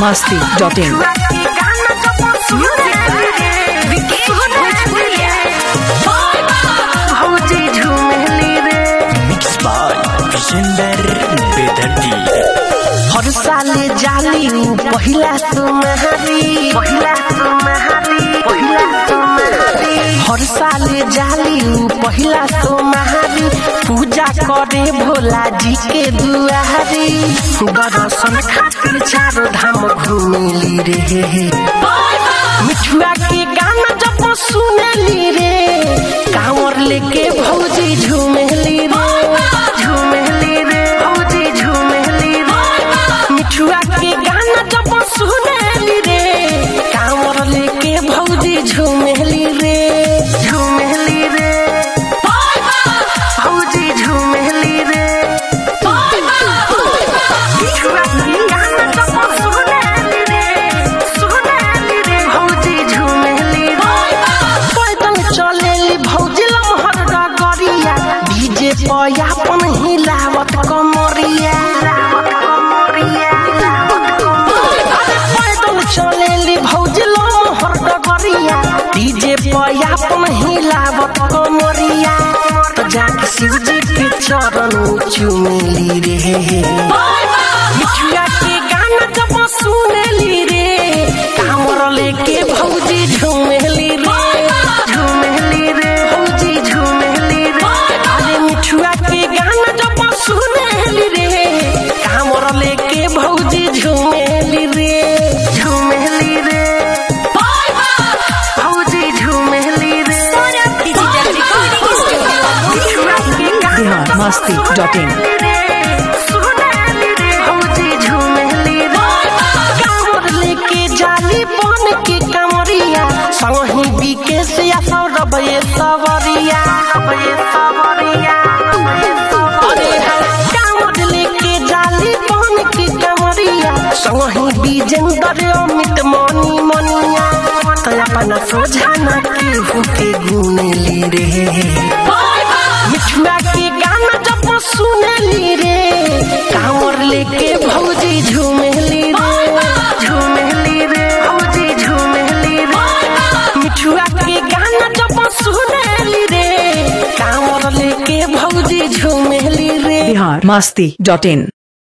masti.in. Mix by Vijender बेदर्दी हर साले जाली उ पहिला तुम्हारी पहिला तुम्हारी पहिला तुम्हारी हर साले जाली उ पहिला तुम्हारी पूजा करे भोला जी के दुआरी दर्शन खातिर चारो धाम घूमेली रे मिठुआ के गाना जब सुनेली रे कांवर लेके भौजी झूमेली रे झूमेली रे भौजी झूमेली रे मिठुआ के गाना जब सुनेली रे कांवर लेके भौजी झूमेली रे झूमेली रे भौजी झूमेली रे मिठुआ के गाना जब सुनेली रे सुनेली रे भौजी झूमेली रे पैदल चलेली भौजी लमहर डगरिया डीजे पया अपन हिलावत कमरिया अरे पैदल चलेली भौजी लमहर डगरिया डीजे पया अपन हिलावत कमरिया तो जाके शिवजी के चरण चुमेली रे मिठुआ के गाना जब सुनेली रे कामर लेके भौजी झूमेली रे झूमेली रे भौजी झूमेली रे अरे मिठुआ के गाना जब सुनेली रे कामर लेके भौजी झूमेली रे झूमेली रे भौजी झूमेली रे मिठुआ के गाना बिहार masti.in. लेके जाली बन के कमरिया संगी बीके से या सौरभ ये सवरिया ये सवरिया अरे कांवर लेके जाली बन के कमरिया संगी बीजेंद्र अमित मनी मनिया तो अपना सोझा ना केहू के गुनेली रे मिठुआ के गाना जब सुनेली रे कांवर लेके भौजी झूमेली रे झूमेली रे भौजी झूमेली रे मिठुआ के गाना जब सुनेली रे कांवर लेके भौजी झूमेली रे बिहार masti.in.